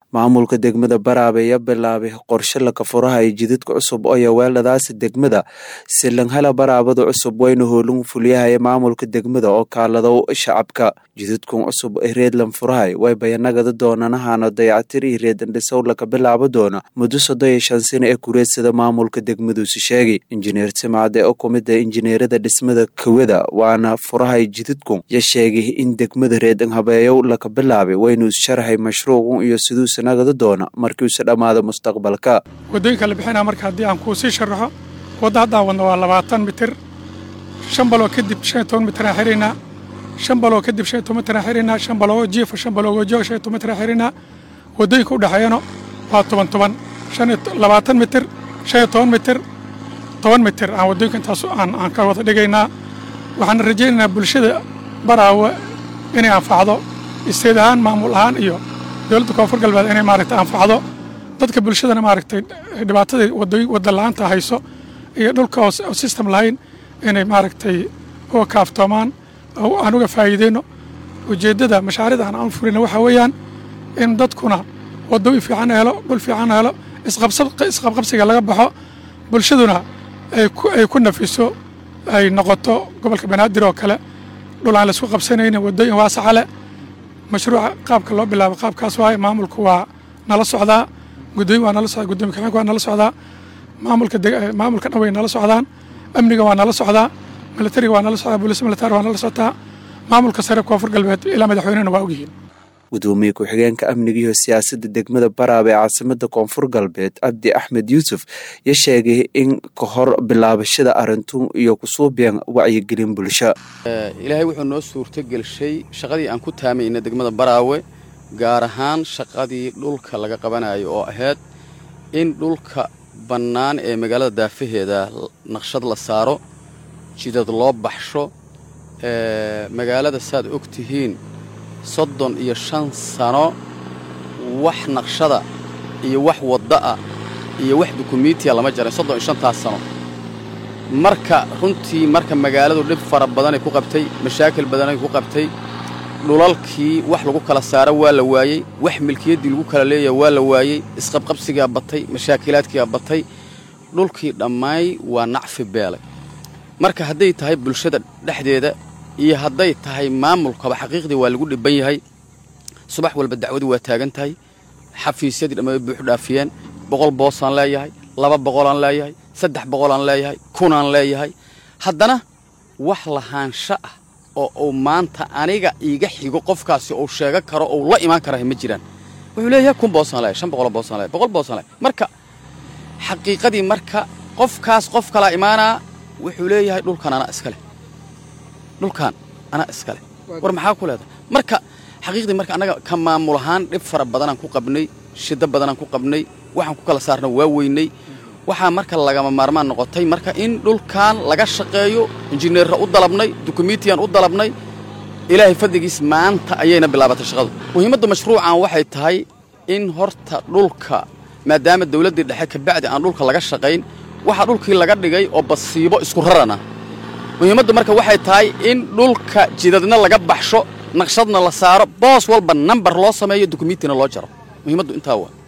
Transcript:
maamulka degmada baraabe ayaa bilaabay qorshe laka furahay jidadka cusub oo yaweeladaasi degmada silanhala baraabada cusub wayna hoolin fuliyahaya maamulka degmada oo kaaladow shacabka jidadkan cusub ee reedlan furahay way bayanagada doonanahana dayacatir iyo reedandhisow laka bilaabo doona muddo soddon iyo shan sano ee kureedsada maamulka degmaduusi sheegay injineer simcade oo kumida injineerada dhismada kawada waana furahay jidadkun ya sheegay in degmada reedan habeeyow laka bilaabay waynu sharaxay mashruucun iyo siduusa nagada doona markiiuse dhammaado mustaqbalka waddooyinka la bixinaa marka haddii aan kuu sii sharaxo wadda haddaan wadno waa labaatan mitir shan baloo kadib shan iyo toban mitiraan xiraynaa shan baloo kadib shan iyo toban mitiraan xiraynaa shan baloo jiifa shan baloo joog shan iyo toban mitiraan xiraynaa waddooyinka u dhexeeyana waa toban toban shan iyo labaatan mitir shan iyo toban mitir toban mitir aan waddooyinka intaas aan aan ka wada dhigaynaa waxaan rajaynaynaa bulshada baraawe inay anfacdo isteed ahaan maamul ahaan iyo dowladda koonfur galbeed inay maaragtay anfacdo dadka bulshadana maaragtay dhibaatadii wadooyin wadda la-aanta hayso iyo dhulka oo system lahayn inay maaragtay uga kaaftoomaan aan uga faa'iideyno ujeeddada mashaariicda aan aan furina waxaa weeyaan in dadkuna wadooyin fiican helo dhul fiican helo isqabqabsiga laga baxo bulshaduna ay ku nafiso ay noqoto gobolka banaadir oo kale dhul aan laisku qabsanaynin wadooyin waasaca leh mashruuca qaabka loo bilaabo qaabkaas waaye maamulku waa nala socdaa gudooyin waa nala socdaa gudoomiye kaxeenka waa nala socdaa maamulka maamulka dhan way nala socdaan amniga waa nala socdaa militariga waa nala socdaa booliis militari waa nala socotaa maamulka sare koonfur galbeed ilaa madaxweynena waa ogyihiin gudoomiye ku-xigeenka amniga iyo siyaasadda degmada baraabe ee caasimada koonfur galbeed cabdi axmed yuusuf ya sheegay in ka hor bilaabashada arintun iyo kusuubyan wacyigelin bulsho ilaahay wuxuu noo suurtogelshay shaqadii aan ku taamayna degmada baraawe gaar ahaan shaqadii dhulka laga qabanayo oo ahayd in dhulka bannaan ee magaalada daafaheeda naqshad la saaro jidad loo baxsho magaalada saaad og tihiin soddon iyo shan sano wax naqshada iyo wax wadda'a iyo wax dukumiitiya lama jaray soddon iyo shantaas sano marka runtii marka magaaladu dhib fara badanay ku qabtay mashaakil badanay ku qabtay dhulalkii wax lagu kala saaro waa la waayey wax milkiyaddii lagu kala leeyaha waa la waayey isqabqabsigaa batay mashaakilaadkigaa batay dhulkii dhammaay waa nacfi beelay marka hadday tahay bulshada dhexdeeda iyo hadday tahay maamulkaba xaqiiqdii waa lagu dhibban yahay subax walba dacwadii waa taagan tahay xafiisyadii dhamma way buuxu dhaafiyeen boqol boosaan leeyahay laba boqolaan leeyahay saddex boqolaan leeyahay kunaan leeyahay haddana wax lahaansho ah oo uu maanta aniga iiga xigo qofkaasi uu sheega karo ou la imaan karaha ma jiraan wuxuu leeyahay kun boosaan leeyahay shan boqoloo boosaan leeyahay boqol boosaan leeyahay marka xaqiiqadii marka qofkaas qof kalaa imaanaa wuxuu leeyahay dhulkan anaa iska leh dhulkaan anaa iska leh war maxaa ku leedahay marka xaqiiqdii marka annaga ka maamul ahaan dhib fara badanaan ku qabnay shiddo badanaan ku qabnay waxaan ku kala saarna waa weynay waxaa marka lagama maarmaan noqotay marka in dhulkan laga shaqeeyo injineerra u dalabnay dukumiitiyaan u dalabnay ilaahay fadligiis maanta ayayna bilaabatay shaqadu muhiimadda mashruucan waxay tahay in horta dhulka maadaama dawladdii dhexe kabacdi aan dhulka laga shaqayn waxaa dhulkii laga dhigay oo basiibo isku rarana muhiimaddu marka waxay tahay in dhulka jidadna laga baxsho naqshadna la saaro boos walba nambar loo sameeyo dukumiitina loo jaro muhiimaddu intaa waa